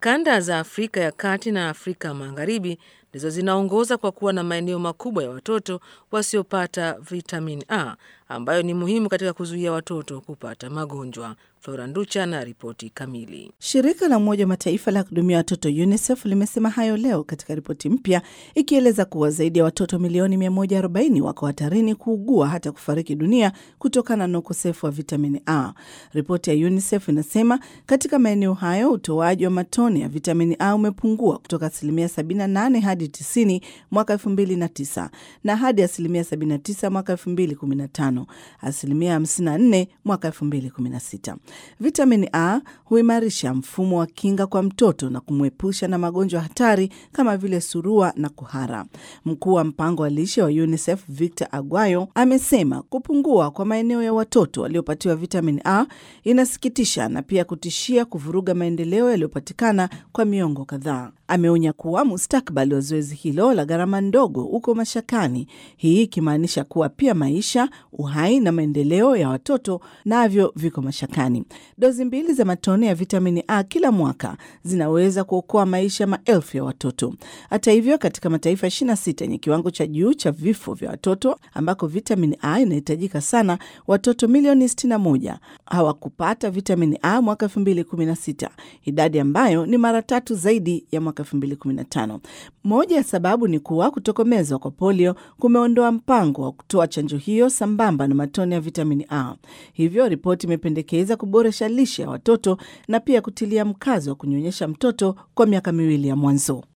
Kanda za Afrika ya Kati na Afrika Magharibi ndizo zinaongoza kwa kuwa na maeneo makubwa ya watoto wasiopata vitamin A ambayo ni muhimu katika kuzuia watoto kupata magonjwa. Flora Nducha na ripoti kamili. Shirika la Umoja wa Mataifa la kuhudumia watoto UNICEF limesema hayo leo katika ripoti mpya ikieleza kuwa zaidi ya watoto milioni 140 wako hatarini kuugua hata kufariki dunia kutokana na ukosefu wa vitamini A. Ripoti ya UNICEF inasema katika maeneo hayo utoaji wa matone ya vitamini A umepungua kutoka asilimia 78 hadi 90 mwaka 2009 na hadi asilimia 79 mwaka 2015, asilimia 54 mwaka 2016. Vitamini A huimarisha mfumo wa kinga kwa mtoto na kumwepusha na magonjwa hatari kama vile surua na kuhara. Mkuu wa mpango wa lishe wa UNICEF Victor Aguayo amesema kupungua kwa maeneo ya watoto waliopatiwa vitamini A inasikitisha na pia kutishia kuvuruga maendeleo yaliyopatikana kwa miongo kadhaa. Ameonya kuwa mustakabali wa zoezi hilo la gharama ndogo uko mashakani, hii ikimaanisha kuwa pia maisha, uhai na maendeleo ya watoto navyo viko mashakani. Dozi mbili za matone ya vitamini A kila mwaka zinaweza kuokoa maisha maelfu ya watoto. Hata hivyo, katika mataifa 26 yenye kiwango cha juu cha vifo vya watoto ambako vitamini A inahitajika sana, watoto milioni 61 hawakupata vitamini A mwaka 2016, idadi ambayo ni mara tatu zaidi ya mwaka 2015. Moja ya sababu ni kuwa kutokomezwa kwa polio kumeondoa mpango wa kutoa chanjo hiyo sambamba na matone ya vitamini A. Hivyo ripoti imependekeza kuboresha lishe ya watoto na pia kutilia mkazo wa kunyonyesha mtoto kwa miaka miwili ya mwanzo.